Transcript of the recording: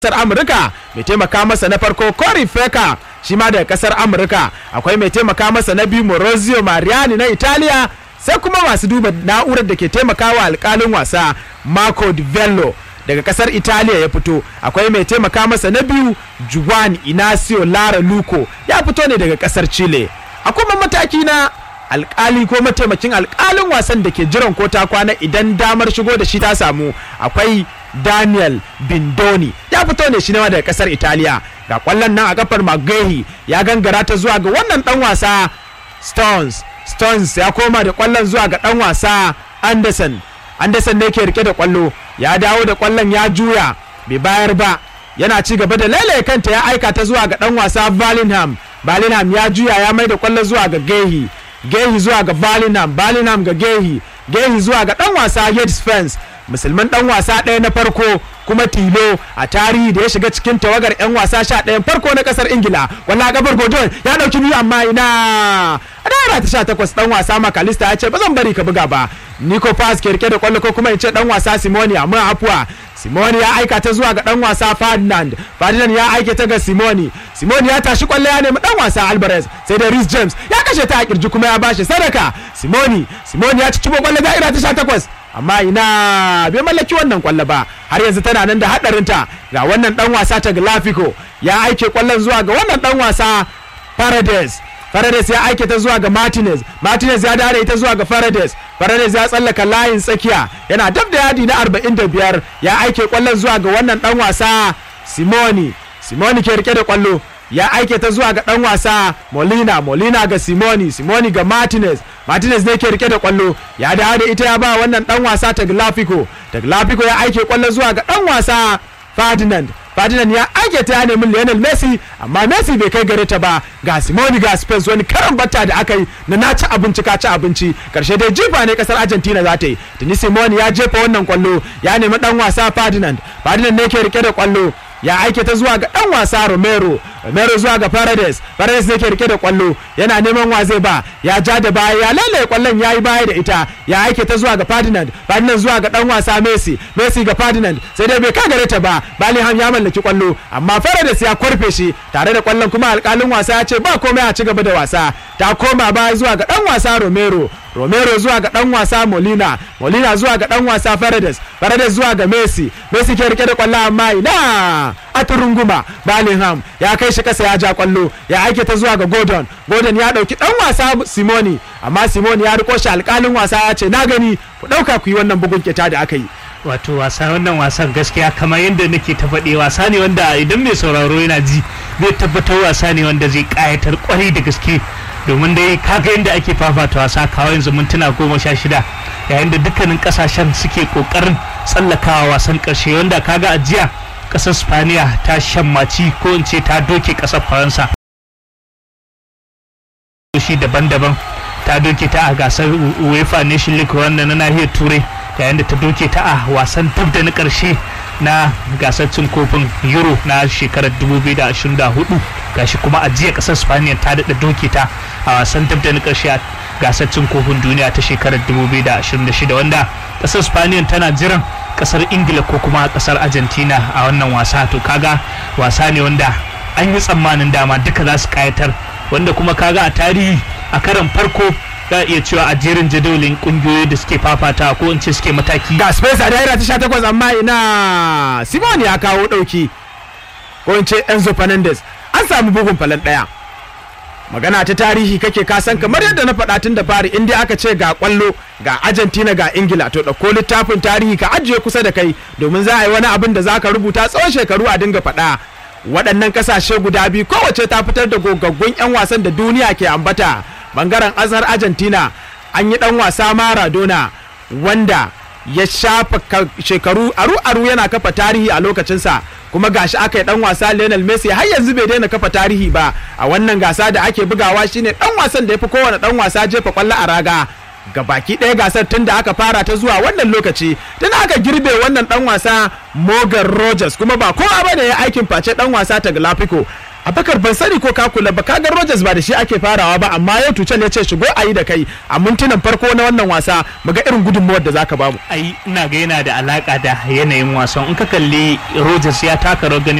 kasar amurka mai taimaka masa na farko cory feka shi ma daga kasar amurka akwai mai taimaka masa na biyu morozio mariani na italiya sai kuma masu duba na'urar da ke taimakawa alkalin wasa marco di vello daga kasar italiya ya fito akwai mai taimaka masa na biyu juan inacio lara luco ya fito ne daga kasar chile a kuma mataki na alkali ko mataimakin alkalin wasan da ke jiran ko ta kwana idan damar shigo da shi ta samu akwai daniel bindoni ya fito ne shi daga kasar italiya ga kwallon nan a kafar magahi ya gangara ta zuwa ga wannan dan wasa stones stones ya koma da kwallon zuwa ga dan wasa anderson anderson ne ke rike da kwallo ya dawo da kwallon ya juya bai bayar ba yana ci gaba da lailaye kanta ya aika ta zuwa ga dan wasa Bellingham Bellingham ya juya ya mai da kwallo zuwa ga Gehi Gehi zuwa ga Bellingham Bellingham ga Gehi Gehi zuwa ga dan wasa Yates Fence musulman dan wasa ɗaya na farko kuma tilo a tarihi da ya shiga cikin tawagar 'yan wasa sha ɗayan farko na ƙasar ingila walla gabar godon ya ɗauki biyu amma ina a daira ta sha takwas dan wasa makalista ya ce ba zan bari ka buga ba nico pass ke rike da kwallo ko kuma in ce dan wasa simoni amma afuwa simoni ya aika ta zuwa ga dan wasa ferdinand ferdinand ya aike ta ga simoni simoni ya tashi kwallo ya nemi dan wasa alvarez sai da rhys james ya kashe ta a kirji kuma ya bashi sadaka simoni simoni ya ci cibo kwallo daira ta sha takwas amma ina bai mallaki wannan kwallo ba har yanzu tana nan da hadarinta ga wannan dan wasa ta Glafico ya aike kwallon zuwa ga wannan dan wasa Paredes Paredes ya aike ta zuwa ga Martinez Martinez ya dare ita zuwa ga Paredes Paredes ya tsallaka layin tsakiya yana dab da yadi na 45 ya aike kwallon zuwa ga wannan dan wasa Simoni Simoni ke rike da kwallo ya aike ta zuwa ga dan wasa Molina Molina ga Simoni Simoni ga Martinez Martinez ne ke rike da kwallo ya dawo da ita ya ba wannan dan wasa Tagliafico Tagliafico ya aike kwallo zuwa ga dan wasa Ferdinand Ferdinand ya aike ta ya nemi Lionel Messi amma Messi bai kai gare ta ba ga Simoni ga Spence wani karan batta da aka yi na na ci abinci ka ci abinci karshe dai jifa ne kasar Argentina za ta yi tuni Simoni ya jefa wannan kwallo ya nemi dan wasa Ferdinand Ferdinand ne ke rike da kwallo ya aike ta zuwa ga dan wasa Romero Romero zuwa ga Paredes Paredes ne ke rike da kwallo yana neman wa zai ba ya ja da baya ya lalaye kwallon ya yi baya da ita ya aike ta zuwa ga Ferdinand Ferdinand zuwa ga dan wasa Messi Messi ga Ferdinand sai dai bai kagare ta ba Bellingham ya mallaki kwallo amma Paredes ya kwarfe shi tare da kwallon kuma alkalin wasa ya ce ba komai a ci gaba da wasa ta koma baya zuwa ga dan wasa Romero Romero zuwa ga dan wasa Molina Molina zuwa ga dan wasa Paredes Paredes zuwa ga Messi Messi ke rike da kwallo amma ina a turunguma Bellingham ya kai shi kasa ya ja kwallo ya aike ta zuwa ga Gordon Gordon ya dauki dan wasa Simoni amma Simoni ya riko shi alkalin wasa ya ce na gani ku dauka ku yi wannan bugun kyata da aka yi wato wasa wannan wasan gaskiya kamar yadda nake ta faɗi wasa ne wanda idan mai sauraro yana ji zai tabbatar wasa ne wanda zai kayatar kwarai da gaske domin dai kaga yadda ake fafata wasa kawo yanzu mintuna goma sha shida yayin da dukkanin kasashen suke kokarin tsallakawa wasan karshe wanda kaga a jiya kasar spaniya ta shammaci ko in ce ta doke kasar faransa shi daban-daban ta doke ta a gasar uefa nation league wanda na nahiyar turai yayin da ta doke ta a wasan dab da na karshe na gasar cin kofin euro na shekarar 2024 gashi kuma a jiya kasar spaniya ta daɗa doke ta a wasan dab da na karshe a gasar cin kofin duniya ta shekarar 2026 wanda kasar spaniya tana jiran kasar ingila ko kuma kasar argentina a wannan wasa to kaga wasa ne wanda an yi tsammanin dama duka za su kayatar wanda kuma kaga a tarihi a karan farko za a iya cewa a jerin jadawalin kungiyoyi da suke fafata ko in ce suke mataki ga space a daira ta 18 amma ina simon ya kawo dauki ko in ce enzo fernandez an samu bugun falan daya magana ta tarihi kake kasan kamar yadda na faɗa tun da fari in dai aka ce ga kwallo ga argentina ga ingila to ɗauko littafin tarihi ka ajiye kusa da kai domin za a yi wani abin da za ka rubuta tsawon shekaru a dinga faɗa waɗannan ƙasashe guda biyu kowace ta fitar da gogaggun 'yan wasan da duniya ke ambata bangaren azhar argentina an yi ɗan wasa maradona wanda ya shafa shekaru aru-aru yana kafa tarihi a lokacinsa kuma gashi aka yi dan wasa Lionel Messi har yanzu bai daina kafa tarihi ba a wannan gasa da ake bugawa shine dan wasan da ya fi kowane dan wasa jefa kwallo a raga ga baki ɗaya gasar tun da aka fara ta zuwa wannan lokaci tun aka girbe wannan dan wasa Morgan Rogers kuma ba kowa ba da ya aikin face dan wasa ta Glafico abakar ban sani ko ka kula ba kaga Rogers ba da shi ake farawa ba amma yau tuchel ya ce shigo a yi da kai a mintunan farko na wannan wasa mu ga irin gudunmawar da zaka bamu ai ina ga yana da alaka da yanayin wasan in ka kalli Rogers ya taka rawar gani